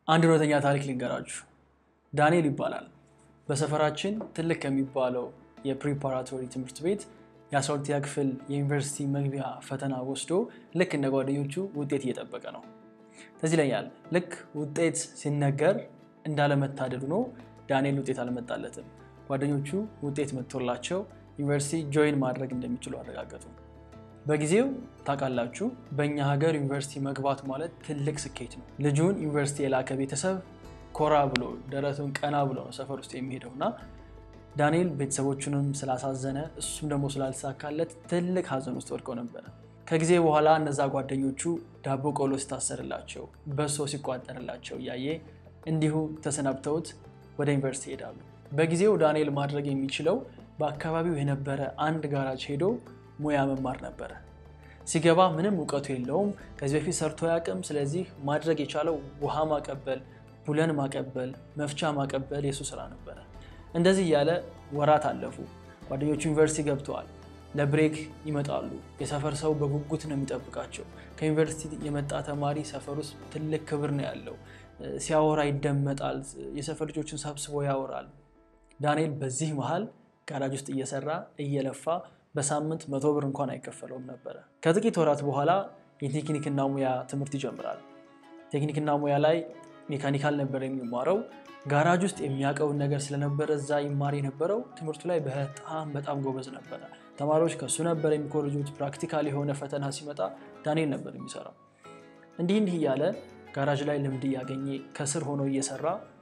አንድ እውነተኛ ታሪክ ልንገራችሁ። ዳንኤል ይባላል። በሰፈራችን ትልቅ ከሚባለው የፕሪፓራቶሪ ትምህርት ቤት የ12ኛ ክፍል የዩኒቨርሲቲ መግቢያ ፈተና ወስዶ ልክ እንደ ጓደኞቹ ውጤት እየጠበቀ ነው። ትዝ ይለኛል ልክ ውጤት ሲነገር እንዳለመታደል ሆኖ ዳንኤል ውጤት አልመጣለትም። ጓደኞቹ ውጤት መጥቶላቸው ዩኒቨርሲቲ ጆይን ማድረግ እንደሚችሉ አረጋገጡ። በጊዜው ታውቃላችሁ፣ በእኛ ሀገር ዩኒቨርሲቲ መግባት ማለት ትልቅ ስኬት ነው። ልጁን ዩኒቨርሲቲ የላከ ቤተሰብ ኮራ ብሎ ደረቱን ቀና ብሎ ነው ሰፈር ውስጥ የሚሄደው እና ዳንኤል ቤተሰቦቹንም ስላሳዘነ እሱም ደግሞ ስላልተሳካለት ትልቅ ሀዘን ውስጥ ወድቀው ነበረ። ከጊዜ በኋላ እነዛ ጓደኞቹ ዳቦ ቆሎ ሲታሰርላቸው፣ በሶ ሲቋጠርላቸው እያየ እንዲሁ ተሰናብተውት ወደ ዩኒቨርሲቲ ይሄዳሉ። በጊዜው ዳንኤል ማድረግ የሚችለው በአካባቢው የነበረ አንድ ጋራጅ ሄዶ ሙያ መማር ነበረ። ሲገባ ምንም እውቀቱ የለውም፣ ከዚህ በፊት ሰርቶ አያውቅም። ስለዚህ ማድረግ የቻለው ውሃ ማቀበል፣ ቡለን ማቀበል፣ መፍቻ ማቀበል የሱ ስራ ነበረ። እንደዚህ እያለ ወራት አለፉ። ጓደኞቹ ዩኒቨርሲቲ ገብተዋል። ለብሬክ ይመጣሉ። የሰፈር ሰው በጉጉት ነው የሚጠብቃቸው። ከዩኒቨርሲቲ የመጣ ተማሪ ሰፈር ውስጥ ትልቅ ክብር ነው ያለው። ሲያወራ ይደመጣል። የሰፈር ልጆችን ሰብስቦ ያወራል። ዳንኤል በዚህ መሃል ጋራጅ ውስጥ እየሰራ እየለፋ በሳምንት መቶ ብር እንኳን አይከፈለውም ነበረ። ከጥቂት ወራት በኋላ የቴክኒክና ሙያ ትምህርት ይጀምራል። ቴክኒክና ሙያ ላይ ሜካኒካል ነበር የሚማረው። ጋራጅ ውስጥ የሚያውቀውን ነገር ስለነበረ እዛ ይማር የነበረው ትምህርቱ ላይ በጣም በጣም ጎበዝ ነበረ። ተማሪዎች ከእሱ ነበር የሚኮርጁት። ፕራክቲካል የሆነ ፈተና ሲመጣ ዳንኤል ነበር የሚሰራው። እንዲህ እንዲህ እያለ ጋራጅ ላይ ልምድ እያገኘ ከስር ሆኖ እየሰራ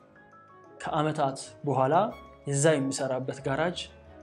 ከዓመታት በኋላ የዛ የሚሰራበት ጋራጅ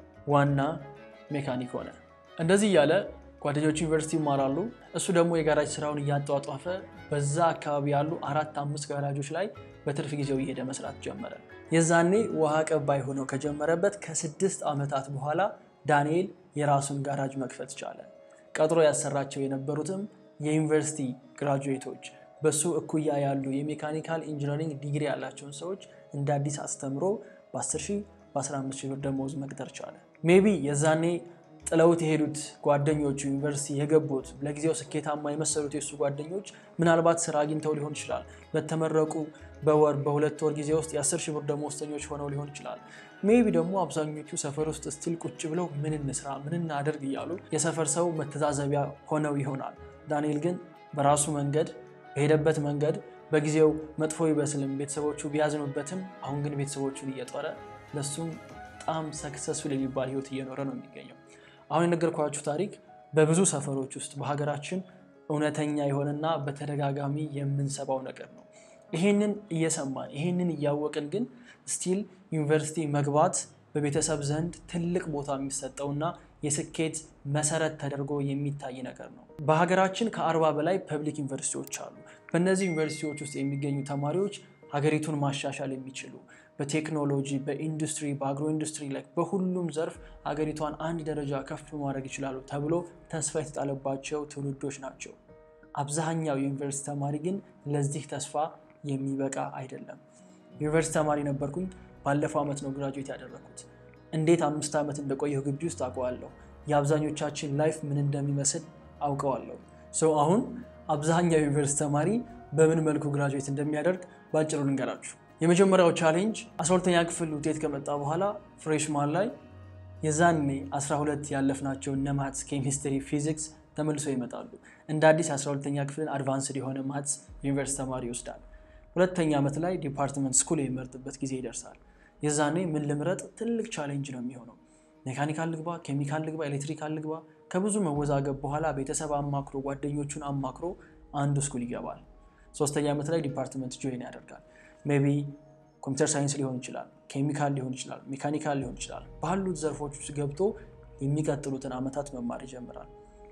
ዋና ሜካኒክ ሆነ። እንደዚህ እያለ ጓደኞቹ ዩኒቨርሲቲ ይማራሉ። እሱ ደግሞ የጋራጅ ስራውን እያጧጧፈ በዛ አካባቢ ያሉ አራት አምስት ጋራጆች ላይ በትርፍ ጊዜው እየሄደ መስራት ጀመረ። የዛኔ ውሃ ቀባይ ሆነው ከጀመረበት ከስድስት ዓመታት በኋላ ዳንኤል የራሱን ጋራጅ መክፈት ቻለ። ቀጥሮ ያሰራቸው የነበሩትም የዩኒቨርሲቲ ግራጁዌቶች በሱ እኩያ ያሉ የሜካኒካል ኢንጂነሪንግ ዲግሪ ያላቸውን ሰዎች እንደ አዲስ አስተምሮ በ10 ሺህ በ15 ሺህ ብር ደመወዝ መቅጠር ቻለ። ሜቢ የዛኔ ጥለውት የሄዱት ጓደኞቹ ዩኒቨርሲቲ የገቡት ለጊዜው ስኬታማ የመሰሉት የእሱ ጓደኞች ምናልባት ስራ አግኝተው ሊሆን ይችላል። በተመረቁ በወር በሁለት ወር ጊዜ ውስጥ የአስር ሺህ ብር ደመወዝተኞች ሆነው ሊሆን ይችላል። ሜቢ ደግሞ አብዛኞቹ ሰፈር ውስጥ ስቲል ቁጭ ብለው ምን እንስራ ምን እናደርግ እያሉ የሰፈር ሰው መተዛዘቢያ ሆነው ይሆናል። ዳንኤል ግን በራሱ መንገድ በሄደበት መንገድ በጊዜው መጥፎ ይመስልም ቤተሰቦቹ ቢያዝኑበትም፣ አሁን ግን ቤተሰቦቹን እየጦረ ለሱም በጣም ሰክሰስፉል የሚባል ህይወት እየኖረ ነው የሚገኘው። አሁን የነገርኳችሁ ታሪክ በብዙ ሰፈሮች ውስጥ በሀገራችን እውነተኛ የሆነና በተደጋጋሚ የምንሰባው ነገር ነው። ይሄንን እየሰማን ይሄንን እያወቅን ግን ስቲል ዩኒቨርሲቲ መግባት በቤተሰብ ዘንድ ትልቅ ቦታ የሚሰጠውና የስኬት መሰረት ተደርጎ የሚታይ ነገር ነው። በሀገራችን ከአርባ በላይ ፐብሊክ ዩኒቨርሲቲዎች አሉ። በእነዚህ ዩኒቨርሲቲዎች ውስጥ የሚገኙ ተማሪዎች ሀገሪቱን ማሻሻል የሚችሉ በቴክኖሎጂ፣ በኢንዱስትሪ፣ በአግሮ ኢንዱስትሪ ላይ በሁሉም ዘርፍ ሀገሪቷን አንድ ደረጃ ከፍ ማድረግ ይችላሉ ተብሎ ተስፋ የተጣለባቸው ትውልዶች ናቸው። አብዛኛው የዩኒቨርሲቲ ተማሪ ግን ለዚህ ተስፋ የሚበቃ አይደለም። ዩኒቨርሲቲ ተማሪ ነበርኩኝ። ባለፈው ዓመት ነው ግራጁዌት ያደረኩት። እንዴት አምስት ዓመት እንደቆየሁ ግቢ ውስጥ አውቀዋለሁ። የአብዛኞቻችን ላይፍ ምን እንደሚመስል አውቀዋለሁ። ሰው አሁን አብዛኛው ዩኒቨርሲቲ ተማሪ በምን መልኩ ግራጁዌት እንደሚያደርግ በአጭሩ ልንገራችሁ። የመጀመሪያው ቻሌንጅ 12ተኛ ክፍል ውጤት ከመጣ በኋላ ፍሬሽማን ላይ የዛኔ 12 ያለፍናቸው እነ ማትስ፣ ኬሚስትሪ፣ ፊዚክስ ተመልሶ ይመጣሉ። እንደ አዲስ 12ተኛ ክፍልን አድቫንስድ የሆነ ማትስ ዩኒቨርሲቲ ተማሪ ይወስዳል። ሁለተኛ ዓመት ላይ ዲፓርትመንት ስኩል የሚመርጥበት ጊዜ ይደርሳል። የዛኔ ምን ልምረጥ ትልቅ ቻሌንጅ ነው የሚሆነው። ሜካኒካል ልግባ፣ ኬሚካል ልግባ፣ ኤሌክትሪካል ልግባ። ከብዙ መወዛገብ በኋላ ቤተሰብ አማክሮ ጓደኞቹን አማክሮ አንዱ ስኩል ይገባል። ሶስተኛ ዓመት ላይ ዲፓርትመንት ጆይን ያደርጋል። ሜይ ቢ ኮምፒውተር ሳይንስ ሊሆን ይችላል፣ ኬሚካል ሊሆን ይችላል፣ ሜካኒካል ሊሆን ይችላል። ባሉት ዘርፎች ውስጥ ገብቶ የሚቀጥሉትን ዓመታት መማር ይጀምራል።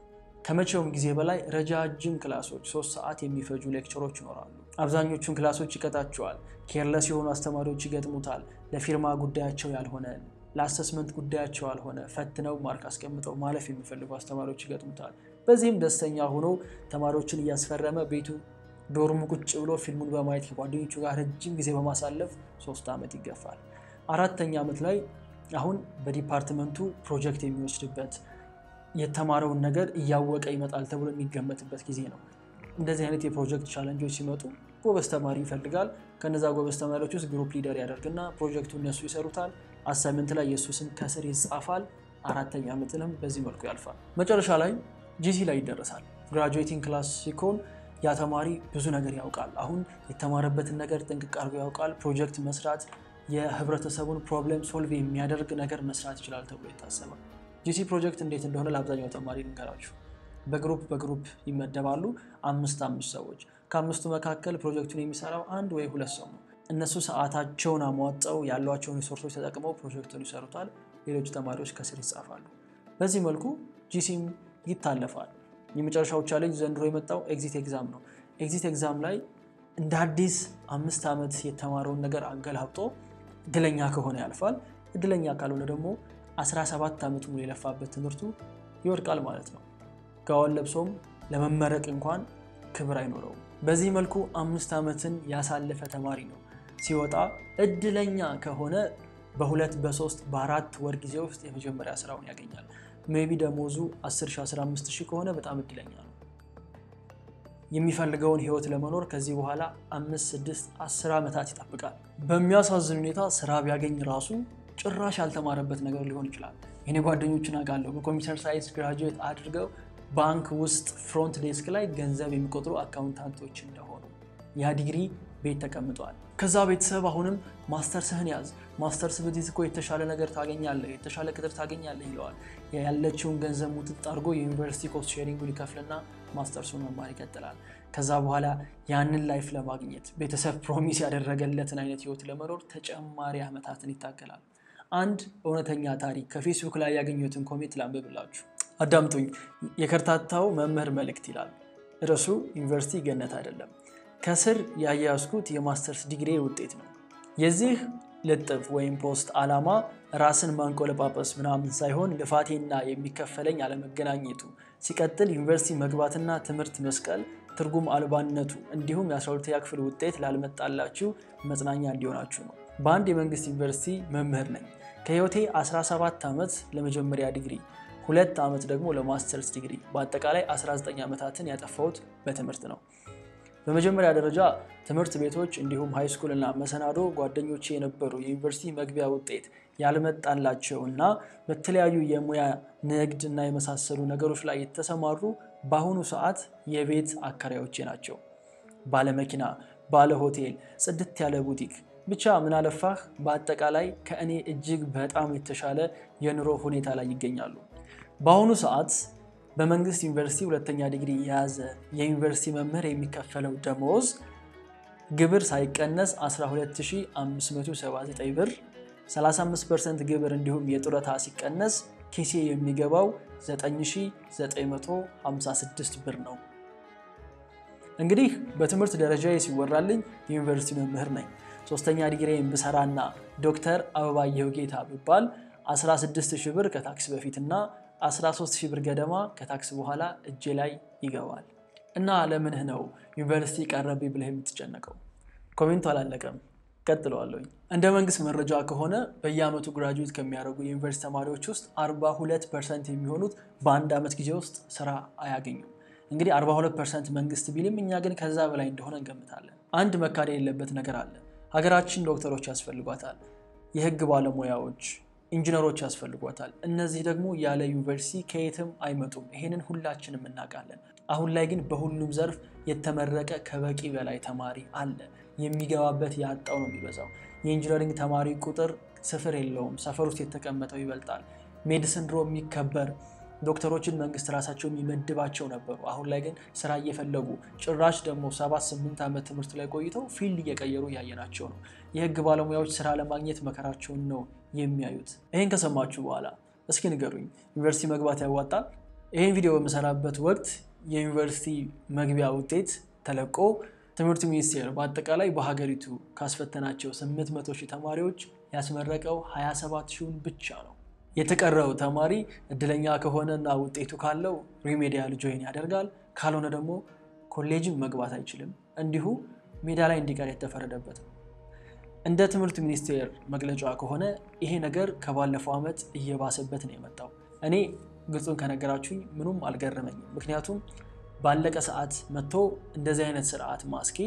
ከመቼውም ጊዜ በላይ ረጃጅም ክላሶች፣ ሶስት ሰዓት የሚፈጁ ሌክቸሮች ይኖራሉ። አብዛኞቹን ክላሶች ይቀጣቸዋል። ኬርለስ የሆኑ አስተማሪዎች ይገጥሙታል። ለፊርማ ጉዳያቸው ያልሆነ ለአሰስመንት ጉዳያቸው ያልሆነ ፈትነው ማርክ አስቀምጠው ማለፍ የሚፈልጉ አስተማሪዎች ይገጥሙታል። በዚህም ደስተኛ ሆኖ ተማሪዎችን እያስፈረመ ቤቱ ዶርሙ ቁጭ ብሎ ፊልሙን በማየት ከጓደኞቹ ጋር ረጅም ጊዜ በማሳለፍ ሶስት ዓመት ይገፋል። አራተኛ ዓመት ላይ አሁን በዲፓርትመንቱ ፕሮጀክት የሚወስድበት የተማረውን ነገር እያወቀ ይመጣል ተብሎ የሚገመትበት ጊዜ ነው። እንደዚህ አይነት የፕሮጀክት ቻለንጆች ሲመጡ ጎበዝ ተማሪ ይፈልጋል። ከነዛ ጎበዝ ተማሪዎች ውስጥ ግሩፕ ሊደር ያደርግና ፕሮጀክቱ እነሱ ይሰሩታል። አሳይመንት ላይ የእሱ ስም ከስር ይጻፋል። አራተኛ ዓመትንም በዚህ መልኩ ያልፋል። መጨረሻ ላይ ጂሲ ላይ ይደረሳል። ግራጁዌቲንግ ክላስ ሲኮን ያ ተማሪ ብዙ ነገር ያውቃል። አሁን የተማረበትን ነገር ጥንቅቅ አድርጎ ያውቃል። ፕሮጀክት መስራት፣ የህብረተሰቡን ፕሮብሌም ሶልቭ የሚያደርግ ነገር መስራት ይችላል ተብሎ ይታሰባል። ጂሲ ፕሮጀክት እንዴት እንደሆነ ለአብዛኛው ተማሪ ልንገራችሁ። በግሩፕ በግሩፕ ይመደባሉ። አምስት አምስት ሰዎች ከአምስቱ መካከል ፕሮጀክቱን የሚሰራው አንድ ወይ ሁለት ሰው ነው። እነሱ ሰዓታቸውን አሟጠው ያሏቸውን ሪሶርሶች ተጠቅመው ፕሮጀክቱን ይሰሩታል። ሌሎቹ ተማሪዎች ከስር ይጻፋሉ። በዚህ መልኩ ጂሲም ይታለፋል። የመጨረሻው ቻሌንጅ ዘንድሮ የመጣው ኤግዚት ኤግዛም ነው። ኤግዚት ኤግዛም ላይ እንደ አዲስ አምስት ዓመት የተማረውን ነገር አገላብጦ እድለኛ ከሆነ ያልፋል። እድለኛ ካልሆነ ደግሞ 17 ዓመቱ ሙሉ የለፋበት ትምህርቱ ይወድቃል ማለት ነው። ጋውን ለብሶም ለመመረቅ እንኳን ክብር አይኖረውም። በዚህ መልኩ አምስት ዓመትን ያሳለፈ ተማሪ ነው ሲወጣ እድለኛ ከሆነ በሁለት በሶስት በአራት ወር ጊዜ ውስጥ የመጀመሪያ ስራውን ያገኛል። ሜቢ ደሞዙ 10 15 ሺህ ከሆነ በጣም እድለኛ ነው። የሚፈልገውን ህይወት ለመኖር ከዚህ በኋላ አምስት ስድስት አስር ዓመታት ይጠብቃል። በሚያሳዝን ሁኔታ ስራ ቢያገኝ ራሱ ጭራሽ ያልተማረበት ነገር ሊሆን ይችላል። የኔ ጓደኞችን አውቃለሁ በኮምፒውተር ሳይንስ ግራጁዌት አድርገው ባንክ ውስጥ ፍሮንት ዴስክ ላይ ገንዘብ የሚቆጥሩ አካውንታንቶች እንደሆኑ ያ ዲግሪ ቤት ተቀምጠዋል። ከዛ ቤተሰብ አሁንም ማስተርስህን ያዝ፣ ማስተርስ ብትይዝ እኮ የተሻለ ነገር ታገኛለህ፣ የተሻለ ቅጥር ታገኛለህ ይለዋል። ያለችውን ገንዘብ ሙጥጥ አድርጎ የዩኒቨርሲቲ ኮስት ሼሪንጉን ይከፍልና ማስተርሱን መማር ይቀጥላል። ከዛ በኋላ ያንን ላይፍ ለማግኘት ቤተሰብ ፕሮሚስ ያደረገለትን አይነት ህይወት ለመኖር ተጨማሪ ዓመታትን ይታገላል። አንድ እውነተኛ ታሪክ ከፌስቡክ ላይ ያገኘሁትን ኮሜንት ላንብብላችሁ። አዳምጡኝ። የከርታታው መምህር መልእክት ይላል። ርዕሱ ዩኒቨርሲቲ ገነት አይደለም። ከስር ያያዝኩት የማስተርስ ዲግሪ ውጤት ነው። የዚህ ልጥፍ ወይም ፖስት ዓላማ ራስን ማንቆለጳጰስ ምናምን ሳይሆን ልፋቴና የሚከፈለኝ አለመገናኘቱ፣ ሲቀጥል ዩኒቨርሲቲ መግባትና ትምህርት መስቀል ትርጉም አልባነቱ እንዲሁም የ12ኛ ክፍል ውጤት ላልመጣላችሁ መጽናኛ እንዲሆናችሁ ነው። በአንድ የመንግስት ዩኒቨርሲቲ መምህር ነኝ። ከህይወቴ 17 ዓመት ለመጀመሪያ ዲግሪ ሁለት ዓመት ደግሞ ለማስተርስ ዲግሪ በአጠቃላይ 19 ዓመታትን ያጠፋሁት በትምህርት ነው። በመጀመሪያ ደረጃ ትምህርት ቤቶች እንዲሁም ሃይስኩል እና መሰናዶ ጓደኞቼ የነበሩ የዩኒቨርሲቲ መግቢያ ውጤት ያልመጣላቸው እና በተለያዩ የሙያ ንግድ እና የመሳሰሉ ነገሮች ላይ የተሰማሩ በአሁኑ ሰዓት የቤት አከራዮቼ ናቸው። ባለመኪና፣ ባለ ሆቴል፣ ጽድት ያለ ቡቲክ ብቻ ምን አለፋህ በአጠቃላይ ከእኔ እጅግ በጣም የተሻለ የኑሮ ሁኔታ ላይ ይገኛሉ። በአሁኑ ሰዓት በመንግስት ዩኒቨርሲቲ ሁለተኛ ዲግሪ የያዘ የዩኒቨርሲቲ መምህር የሚከፈለው ደመወዝ ግብር ሳይቀነስ 12579 ብር፣ 35 ፐርሰንት ግብር እንዲሁም የጡረታ ሲቀነስ ኪሴ የሚገባው 9956 ብር ነው። እንግዲህ በትምህርት ደረጃ ሲወራልኝ የዩኒቨርሲቲ መምህር ነኝ። ሶስተኛ ዲግሪን ብሰራና ዶክተር አበባየሁ ጌታ ብባል 16 ሺህ ብር ከታክስ በፊትና 13 ሺህ ብር ገደማ ከታክስ በኋላ እጄ ላይ ይገባል። እና ለምንህ ነው ዩኒቨርሲቲ ቀረብኝ ብለህ የምትጨነቀው? ኮሜንቱ አላለቀም፣ ቀጥለዋለሁኝ። እንደ መንግስት መረጃ ከሆነ በየዓመቱ ግራጁዌት ከሚያደርጉ የዩኒቨርሲቲ ተማሪዎች ውስጥ 42 ፐርሰንት የሚሆኑት በአንድ ዓመት ጊዜ ውስጥ ስራ አያገኙም። እንግዲህ 42 ፐርሰንት መንግስት ቢልም እኛ ግን ከዛ በላይ እንደሆነ እንገምታለን። አንድ መካድ የሌለበት ነገር አለ። ሀገራችን ዶክተሮች ያስፈልጓታል፣ የህግ ባለሙያዎች ኢንጂነሮች ያስፈልጓታል። እነዚህ ደግሞ ያለ ዩኒቨርሲቲ ከየትም አይመጡም። ይሄንን ሁላችንም እናውቃለን። አሁን ላይ ግን በሁሉም ዘርፍ የተመረቀ ከበቂ በላይ ተማሪ አለ። የሚገባበት ያጣው ነው የሚበዛው። የኢንጂነሪንግ ተማሪ ቁጥር ስፍር የለውም። ሰፈር ውስጥ የተቀመጠው ይበልጣል። ሜዲሲን ድሮ የሚከበር ዶክተሮችን መንግስት ራሳቸው የሚመድባቸው ነበሩ። አሁን ላይ ግን ስራ እየፈለጉ ጭራሽ ደግሞ ሰባት ስምንት ዓመት ትምህርት ላይ ቆይተው ፊልድ እየቀየሩ እያየናቸው ነው። የህግ ባለሙያዎች ስራ ለማግኘት መከራቸውን ነው የሚያዩት። ይህን ከሰማችሁ በኋላ እስኪ ንገሩኝ፣ ዩኒቨርሲቲ መግባት ያዋጣል? ይህን ቪዲዮ በምሰራበት ወቅት የዩኒቨርሲቲ መግቢያ ውጤት ተለቆ ትምህርት ሚኒስቴር በአጠቃላይ በሀገሪቱ ካስፈተናቸው 800 ሺህ ተማሪዎች ያስመረቀው 27 ሺውን ብቻ ነው። የተቀረው ተማሪ እድለኛ ከሆነና ውጤቱ ካለው ሪሜዲያል ጆይን ያደርጋል። ካልሆነ ደግሞ ኮሌጅን መግባት አይችልም። እንዲሁ ሜዳ ላይ እንዲቀር የተፈረደበት ነው። እንደ ትምህርት ሚኒስቴር መግለጫ ከሆነ ይሄ ነገር ከባለፈው ዓመት እየባሰበት ነው የመጣው። እኔ ግልጹን ከነገራችሁኝ ምኑም አልገረመኝም። ምክንያቱም ባለቀ ሰዓት መጥቶ እንደዚህ አይነት ስርዓት ማስኬድ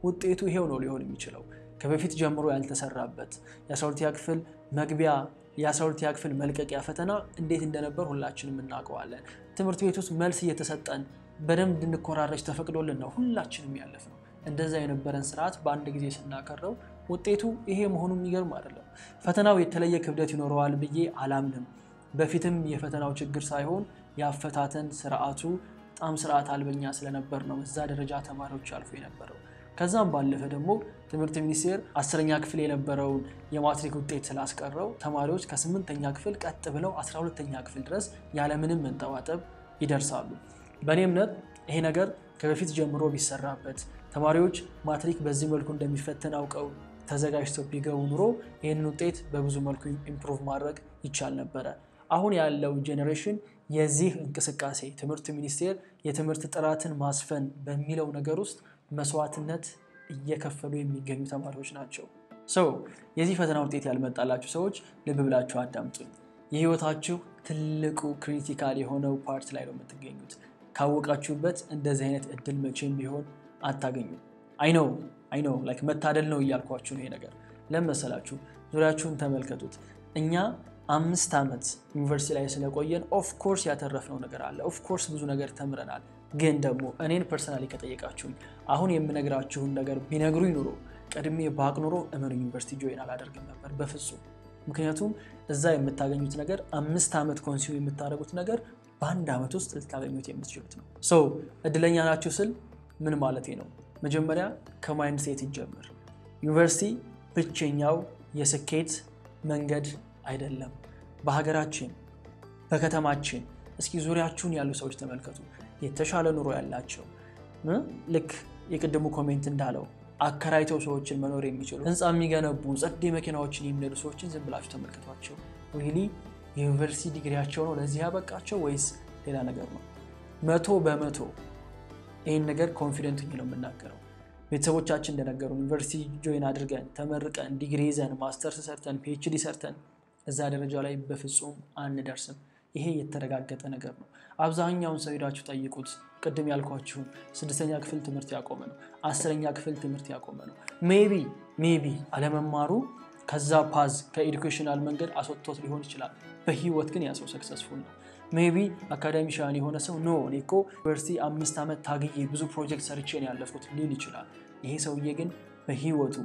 ውጤቱ ይሄው ነው ሊሆን የሚችለው። ከበፊት ጀምሮ ያልተሰራበት የ12ኛ ክፍል መግቢያ የ12ኛ ክፍል መልቀቂያ ፈተና እንዴት እንደነበር ሁላችንም እናውቀዋለን። ትምህርት ቤት ውስጥ መልስ እየተሰጠን በደንብ እንድንኮራረጅ ተፈቅዶልን ነው ሁላችንም ያለፍ ነው። እንደዛ የነበረን ስርዓት በአንድ ጊዜ ስናከረው ውጤቱ ይሄ መሆኑ የሚገርም አይደለም። ፈተናው የተለየ ክብደት ይኖረዋል ብዬ አላምንም። በፊትም የፈተናው ችግር ሳይሆን የአፈታተን ስርዓቱ በጣም ስርዓት አልበኛ ስለነበር ነው እዛ ደረጃ ተማሪዎች አልፎ የነበረው። ከዛም ባለፈ ደግሞ ትምህርት ሚኒስቴር አስረኛ ክፍል የነበረውን የማትሪክ ውጤት ስላስቀረው ተማሪዎች ከስምንተኛ ክፍል ቀጥ ብለው አስራ ሁለተኛ ክፍል ድረስ ያለምንም መንጠባጠብ ይደርሳሉ። በእኔ እምነት ይሄ ነገር ከበፊት ጀምሮ ቢሰራበት ተማሪዎች ማትሪክ በዚህ መልኩ እንደሚፈተን አውቀው ተዘጋጅተው ቢገቡ ኑሮ ይህንን ውጤት በብዙ መልኩ ኢምፕሩቭ ማድረግ ይቻል ነበረ። አሁን ያለው ጄኔሬሽን የዚህ እንቅስቃሴ ትምህርት ሚኒስቴር የትምህርት ጥራትን ማስፈን በሚለው ነገር ውስጥ መስዋዕትነት እየከፈሉ የሚገኙ ተማሪዎች ናቸው። ሰው የዚህ ፈተና ውጤት ያልመጣላችሁ ሰዎች ልብ ብላችሁ አዳምጡኝ። የህይወታችሁ ትልቁ ክሪቲካል የሆነው ፓርት ላይ ነው የምትገኙት። ካወቃችሁበት እንደዚህ አይነት እድል መቼም ቢሆን አታገኙም። አይነው አይነው ላይክ መታደል ነው እያልኳችሁ ነው። ይሄ ነገር ለምን መሰላችሁ? ዙሪያችሁን ተመልከቱት። እኛ አምስት ዓመት ዩኒቨርሲቲ ላይ ስለቆየን ኦፍኮርስ ያተረፍነው ነገር አለ። ኦፍኮርስ ብዙ ነገር ተምረናል። ግን ደግሞ እኔን ፐርሰናሊ ከጠየቃችሁኝ አሁን የምነግራችሁን ነገር ቢነግሩኝ ኑሮ ቀድሜ ባቅ ኑሮ እመኑ ዩኒቨርሲቲ ጆይን አላደርግም ነበር በፍጹም። ምክንያቱም እዛ የምታገኙት ነገር አምስት ዓመት ኮንሱም የምታደርጉት ነገር በአንድ ዓመት ውስጥ ልታገኙት የምትችሉት ነው። ሰው እድለኛ ናችሁ ስል ምን ማለቴ ነው? መጀመሪያ ከማይንድ ሴት ይጀምር። ዩኒቨርሲቲ ብቸኛው የስኬት መንገድ አይደለም። በሀገራችን በከተማችን እስኪ ዙሪያችሁን ያሉ ሰዎች ተመልከቱ። የተሻለ ኑሮ ያላቸው ልክ የቅድሙ ኮሜንት እንዳለው አከራይተው ሰዎችን መኖር የሚችሉ ህንፃ የሚገነቡ ጸዴ መኪናዎችን የሚነዱ ሰዎችን ዝም ብላችሁ ተመልከቷቸው። ሪሊ የዩኒቨርሲቲ ዲግሪያቸው ነው ለዚህ ያበቃቸው ወይስ ሌላ ነገር ነው? መቶ በመቶ ይህን ነገር ኮንፊደንት ነው የምናገረው። ቤተሰቦቻችን እንደነገሩ ዩኒቨርሲቲ ጆይን አድርገን ተመርቀን ዲግሪ ይዘን ማስተርስ ሰርተን ፒኤችዲ ሰርተን እዛ ደረጃ ላይ በፍጹም አንደርስም። ይሄ የተረጋገጠ ነገር ነው። አብዛኛውን ሰው ሄዳችሁ ጠይቁት። ቅድም ያልኳችሁን ስድስተኛ ክፍል ትምህርት ያቆመ ነው። አስረኛ ክፍል ትምህርት ያቆመ ነው። ሜቢ ሜቢ አለመማሩ ከዛ ፓዝ ከኤዱኬሽናል መንገድ አስወጥቶት ሊሆን ይችላል። በህይወት ግን ያ ሰው ሰክሰስፉል ነው። ሜቢ አካዳሚሻን የሆነ ሰው ኖ እኔ እኮ ዩኒቨርሲቲ አምስት ዓመት ታግዬ ብዙ ፕሮጀክት ሰርቼ ነው ያለፍኩት ሊል ይችላል። ይሄ ሰውዬ ግን በህይወቱ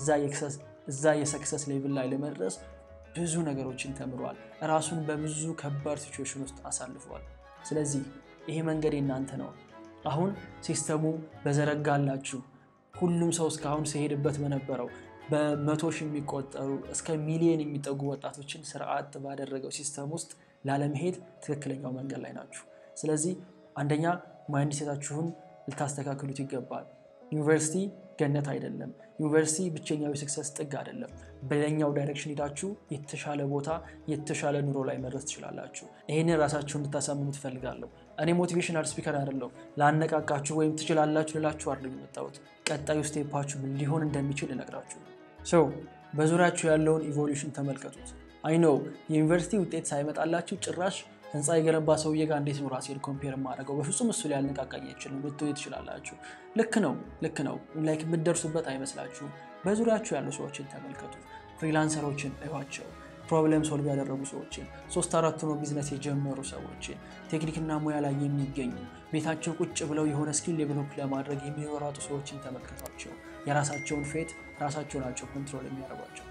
እዛ የሰክሰስ ሌቭል ላይ ለመድረስ ብዙ ነገሮችን ተምሯል። ራሱን በብዙ ከባድ ሲቹዌሽን ውስጥ አሳልፏል። ስለዚህ ይሄ መንገድ የናንተ ነው። አሁን ሲስተሙ በዘረጋላችሁ ሁሉም ሰው እስካሁን ሲሄድበት በነበረው በመቶ ሺህ የሚቆጠሩ እስከ ሚሊዮን የሚጠጉ ወጣቶችን ስርዓት ባደረገው ሲስተም ውስጥ ላለመሄድ ትክክለኛው መንገድ ላይ ናችሁ። ስለዚህ አንደኛ ማይንድ ሴታችሁን ልታስተካክሉት ይገባል። ዩኒቨርሲቲ ገነት አይደለም። ዩኒቨርሲቲ ብቸኛው የስክሰስ ጥግ አይደለም። በሌላኛው ዳይሬክሽን ሄዳችሁ የተሻለ ቦታ የተሻለ ኑሮ ላይ መድረስ ትችላላችሁ። ይህንን ራሳችሁ እንድታሳምኑ ትፈልጋለሁ። እኔ ሞቲቬሽናል ስፒከር አይደለሁም። ላነቃቃችሁ ወይም ትችላላችሁ ልላችሁ አይደለም የመጣሁት። ቀጣዩ ስቴፓችሁ ምን ሊሆን እንደሚችል ልነግራችሁ ነው። ሰው በዙሪያችሁ ያለውን ኢቮሉሽን ተመልከቱት። አይኖው የዩኒቨርሲቲ ውጤት ሳይመጣላችሁ ጭራሽ ህንፃ የገነባ ሰውዬ ጋር እንዴት ነው ራሴን ኮምፔር የማደርገው? በፍጹም እሱ ላይ ያነቃቃኝ አይችልም ልትሆኑ ትችላላችሁ። ልክ ነው ልክ ነው ላይክ የምትደርሱበት አይመስላችሁም። በዙሪያችሁ ያሉ ሰዎችን ተመልከቱ። ፍሪላንሰሮችን እዩዋቸው። ፕሮብለም ሶልቭ ያደረጉ ሰዎችን፣ ሶስት አራት ነው ቢዝነስ የጀመሩ ሰዎችን፣ ቴክኒክና ሙያ ላይ የሚገኙ ቤታቸው ቁጭ ብለው የሆነ ስኪል ዴቨሎፕ ለማድረግ የሚወራጡ ሰዎችን ተመልከቷቸው። የራሳቸውን ፌት ራሳቸው ናቸው ኮንትሮል የሚያደርጓቸው።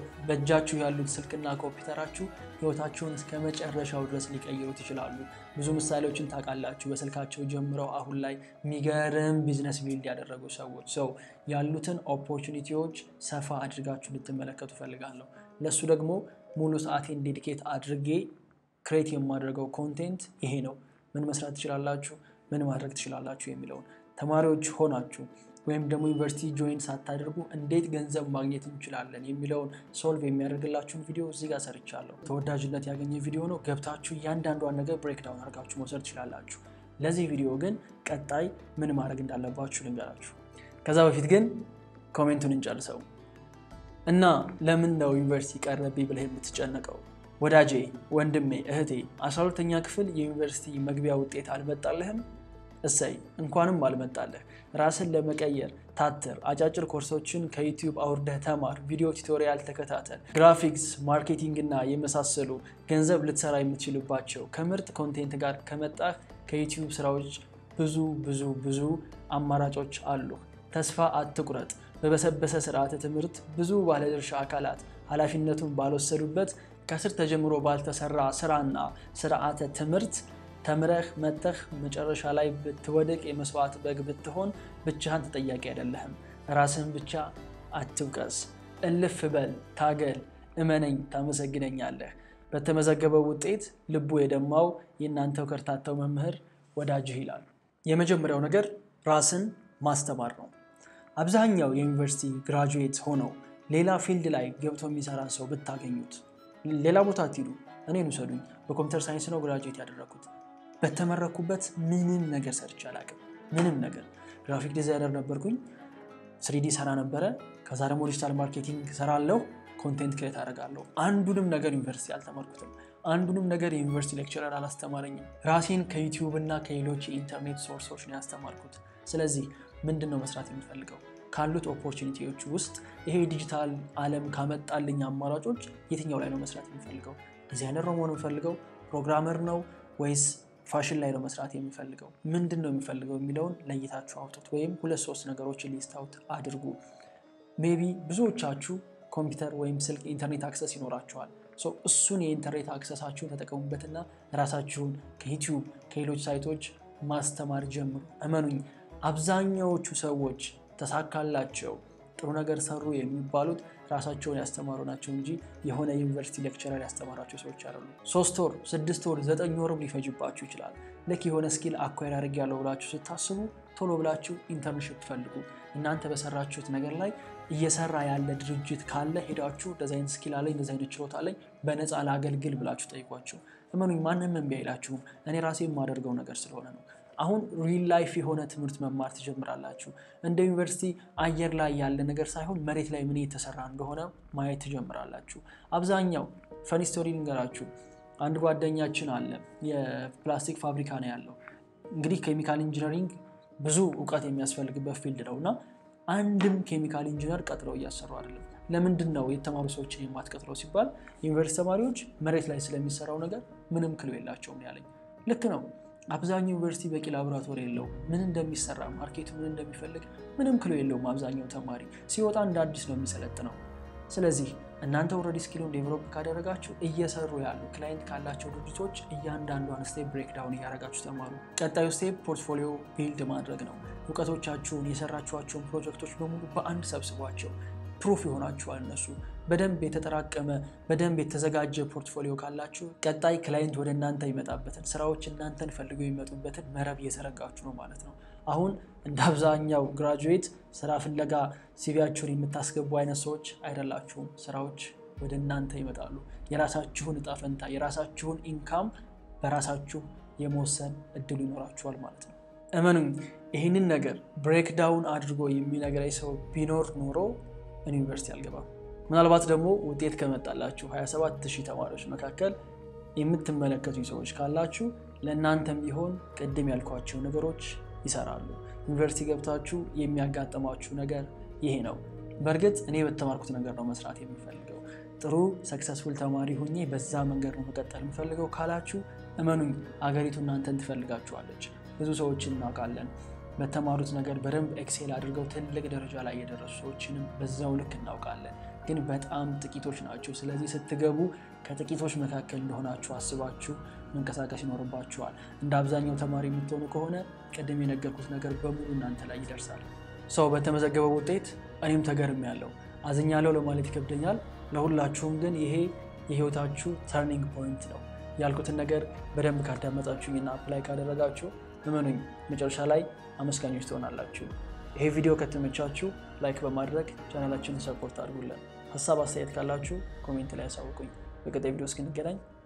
በእጃችሁ ያሉት ስልክና ኮምፒውተራችሁ ህይወታችሁን እስከ መጨረሻው ድረስ ሊቀይሩት ይችላሉ። ብዙ ምሳሌዎችን ታውቃላችሁ። በስልካቸው ጀምረው አሁን ላይ የሚገርም ቢዝነስ ቢልድ ያደረጉ ሰዎች ሰው ያሉትን ኦፖርቹኒቲዎች ሰፋ አድርጋችሁ እንድትመለከቱ ፈልጋለሁ። ለእሱ ደግሞ ሙሉ ሰዓቴን ዴዲኬት አድርጌ ክሬት የማደርገው ኮንቴንት ይሄ ነው። ምን መስራት ትችላላችሁ፣ ምን ማድረግ ትችላላችሁ የሚለውን ተማሪዎች ሆናችሁ ወይም ደግሞ ዩኒቨርሲቲ ጆይን ሳታደርጉ እንዴት ገንዘብ ማግኘት እንችላለን የሚለውን ሶልቭ የሚያደርግላችሁን ቪዲዮ እዚህ ጋር ሰርቻለሁ። ተወዳጅነት ያገኘ ቪዲዮ ነው። ገብታችሁ እያንዳንዷን ነገር ብሬክዳውን አድርጋችሁ መውሰድ ትችላላችሁ። ለዚህ ቪዲዮ ግን ቀጣይ ምን ማድረግ እንዳለባችሁ ልንገራችሁ። ከዛ በፊት ግን ኮሜንቱን እንጨርሰው እና ለምን ነው ዩኒቨርሲቲ ቀረብኝ ብለህ የምትጨነቀው? ወዳጄ፣ ወንድሜ፣ እህቴ 12ተኛ ክፍል የዩኒቨርሲቲ መግቢያ ውጤት አልመጣልህም? እሰይ እንኳንም አልመጣልህ። ራስን ለመቀየር ታትር፣ አጫጭር ኮርሶችን ከዩቲዩብ አውርደህ ተማር፣ ቪዲዮ ቱቶሪያል ተከታተል። ግራፊክስ፣ ማርኬቲንግ እና የመሳሰሉ ገንዘብ ልትሰራ የምትችልባቸው ከምርጥ ኮንቴንት ጋር ከመጣህ ከዩቲዩብ ስራዎች ብዙ ብዙ ብዙ አማራጮች አሉ። ተስፋ አትቁረጥ። በበሰበሰ ስርዓተ ትምህርት ብዙ ባለድርሻ አካላት ኃላፊነቱን ባልወሰዱበት ከስር ተጀምሮ ባልተሰራ ስራና ስርዓተ ትምህርት ተምረህ መተህ መጨረሻ ላይ ብትወድቅ የመስዋዕት በግ ብትሆን ብቻህን ተጠያቂ አይደለህም። ራስህን ብቻ አትውቀስ። እልፍ በል፣ ታገል፣ እመነኝ፣ ታመሰግነኛለህ። በተመዘገበው ውጤት ልቡ የደማው የእናንተው ከርታታው መምህር ወዳጅህ ይላሉ። የመጀመሪያው ነገር ራስን ማስተማር ነው። አብዛኛው የዩኒቨርሲቲ ግራጁዌት ሆነው ሌላ ፊልድ ላይ ገብቶ የሚሰራ ሰው ብታገኙት ሌላ ቦታ አትሂዱ፣ እኔን ውሰዱኝ። በኮምፒውተር ሳይንስ ነው ግራጁዌት ያደረኩት። በተመረኩበት ምንም ነገር ሰርቼ አላውቅም። ምንም ነገር ግራፊክ ዲዛይነር ነበርኩኝ። ስሪዲ ሰራ ነበረ። ከዛ ደግሞ ዲጂታል ማርኬቲንግ ሰራለሁ፣ ኮንቴንት ክሬት አደርጋለሁ። አንዱንም ነገር ዩኒቨርሲቲ አልተማርኩትም። አንዱንም ነገር የዩኒቨርሲቲ ሌክቸረር አላስተማረኝም። ራሴን ከዩቲዩብ እና ከሌሎች የኢንተርኔት ሶርሶች ነው ያስተማርኩት። ስለዚህ ምንድን ነው መስራት የሚፈልገው? ካሉት ኦፖርቹኒቲዎች ውስጥ ይሄ ዲጂታል ዓለም ካመጣልኝ አማራጮች የትኛው ላይ ነው መስራት የሚፈልገው? ዲዛይነር ነው መሆን የሚፈልገው? ፕሮግራመር ነው ወይስ ፋሽን ላይ ነው መስራት የሚፈልገው? ምንድን ነው የሚፈልገው የሚለውን ለይታችሁ አውጡት። ወይም ሁለት ሶስት ነገሮችን ሊስት አውት አድርጉ። ሜቢ ብዙዎቻችሁ ኮምፒውተር ወይም ስልክ ኢንተርኔት አክሰስ ይኖራችኋል። እሱን የኢንተርኔት አክሰሳችሁን ተጠቀሙበትና ራሳችሁን ከዩቲዩብ ከሌሎች ሳይቶች ማስተማር ጀምሩ። እመኑኝ አብዛኛዎቹ ሰዎች ተሳካላቸው ጥሩ ነገር ሰሩ የሚባሉት ራሳቸውን ያስተማሩ ናቸው እንጂ የሆነ ዩኒቨርሲቲ ሌክቸረር ያስተማራቸው ሰዎች አይደሉ። ሶስት ወር፣ ስድስት ወር፣ ዘጠኝ ወርም ሊፈጅባችሁ ይችላል። ልክ የሆነ ስኪል አኳየር አድርጌያለሁ ብላችሁ ስታስቡ ቶሎ ብላችሁ ኢንተርንሽፕ ፈልጉ። እናንተ በሰራችሁት ነገር ላይ እየሰራ ያለ ድርጅት ካለ ሄዳችሁ እንደዚህ አይነት ስኪል አለኝ እንደዚህ አይነት ችሎታ አለኝ በነፃ ላገልግል ብላችሁ ጠይቋቸው። እመኑኝ ማንም እምቢ አይላችሁም። እኔ ራሴ የማደርገው ነገር ስለሆነ ነው። አሁን ሪል ላይፍ የሆነ ትምህርት መማር ትጀምራላችሁ። እንደ ዩኒቨርሲቲ አየር ላይ ያለ ነገር ሳይሆን መሬት ላይ ምን የተሰራ እንደሆነ ማየት ትጀምራላችሁ። አብዛኛው ፈኒ ስቶሪ ልንገራችሁ። አንድ ጓደኛችን አለ፣ የፕላስቲክ ፋብሪካ ነው ያለው። እንግዲህ ኬሚካል ኢንጂነሪንግ ብዙ እውቀት የሚያስፈልግበት ፊልድ ነው እና አንድም ኬሚካል ኢንጂነር ቀጥረው እያሰሩ አይደለም። ለምንድን ነው የተማሩ ሰዎችን የማትቀጥረው ሲባል ዩኒቨርሲቲ ተማሪዎች መሬት ላይ ስለሚሰራው ነገር ምንም ክሎ የላቸውም ያለኝ ልክ ነው። አብዛኛው ዩኒቨርሲቲ በቂ ላቦራቶሪ የለው። ምን እንደሚሰራ ማርኬቱ ምን እንደሚፈልግ ምንም ክሎ የለውም። አብዛኛው ተማሪ ሲወጣ እንደ አዲስ ነው የሚሰለጥነው። ስለዚህ እናንተ ኦልሬዲ ስኪሉን ዴቨሎፕ ካደረጋችሁ እየሰሩ ያሉ ክላይንት ካላቸው ድርጅቶች እያንዳንዷን ስቴፕ ብሬክዳውን እያደረጋችሁ ተማሩ። ቀጣዩ ስቴፕ ፖርትፎሊዮ ቢልድ ማድረግ ነው። እውቀቶቻችሁን የሰራችኋቸውን ፕሮጀክቶች በሙሉ በአንድ ሰብስቧቸው። ፕሩፍ ይሆናችኋል። እነሱ በደንብ የተጠራቀመ በደንብ የተዘጋጀ ፖርትፎሊዮ ካላችሁ ቀጣይ ክላይንት ወደ እናንተ ይመጣበትን ስራዎች እናንተን ፈልገው የሚመጡበትን መረብ እየዘረጋችሁ ነው ማለት ነው። አሁን እንደ አብዛኛው ግራጁዌት ስራ ፍለጋ ሲቪያችሁን የምታስገቡ አይነት ሰዎች አይደላችሁም። ስራዎች ወደ እናንተ ይመጣሉ። የራሳችሁን እጣ ፈንታ የራሳችሁን ኢንካም በራሳችሁ የመወሰን እድሉ ይኖራችኋል ማለት ነው። እመኑኝ ይህንን ነገር ብሬክዳውን አድርጎ የሚነግረኝ ሰው ቢኖር ኖሮ ዩኒቨርሲቲ አልገባም። ምናልባት ደግሞ ውጤት ከመጣላችሁ 27 ሺህ ተማሪዎች መካከል የምትመለከቱኝ ሰዎች ካላችሁ ለእናንተም ቢሆን ቅድም ያልኳቸው ነገሮች ይሰራሉ። ዩኒቨርሲቲ ገብታችሁ የሚያጋጥማችሁ ነገር ይሄ ነው። በእርግጥ እኔ በተማርኩት ነገር ነው መስራት የምፈልገው። ጥሩ ሰክሰስፉል ተማሪ ሁኜ በዛ መንገድ ነው መቀጠል የምፈልገው ካላችሁ እመኑኝ አገሪቱ እናንተን ትፈልጋችኋለች። ብዙ ሰዎችን እናውቃለን በተማሩት ነገር በደንብ ኤክሴል አድርገው ትልቅ ደረጃ ላይ የደረሱ ሰዎችንም በዛው ልክ እናውቃለን፣ ግን በጣም ጥቂቶች ናቸው። ስለዚህ ስትገቡ ከጥቂቶች መካከል እንደሆናችሁ አስባችሁ መንቀሳቀስ ይኖርባችኋል። እንደ አብዛኛው ተማሪ የምትሆኑ ከሆነ ቅድም የነገርኩት ነገር በሙሉ እናንተ ላይ ይደርሳል። ሰው በተመዘገበው ውጤት እኔም ተገርም ያለው አዝኛለሁ ለማለት ይከብደኛል። ለሁላችሁም ግን ይሄ የህይወታችሁ ተርኒንግ ፖይንት ነው። ያልኩትን ነገር በደንብ ካዳመጣችሁኝና አፕላይ ካደረጋችሁ እመኑኝ መጨረሻ ላይ አመስጋኞች ትሆናላችሁ። ይሄ ቪዲዮ ከተመቻችሁ ላይክ በማድረግ ቻናላችንን ሰፖርት አድርጉልን። ሀሳብ አስተያየት ካላችሁ ኮሜንት ላይ ያሳውቁኝ። በቀጣይ ቪዲዮ እስክንገናኝ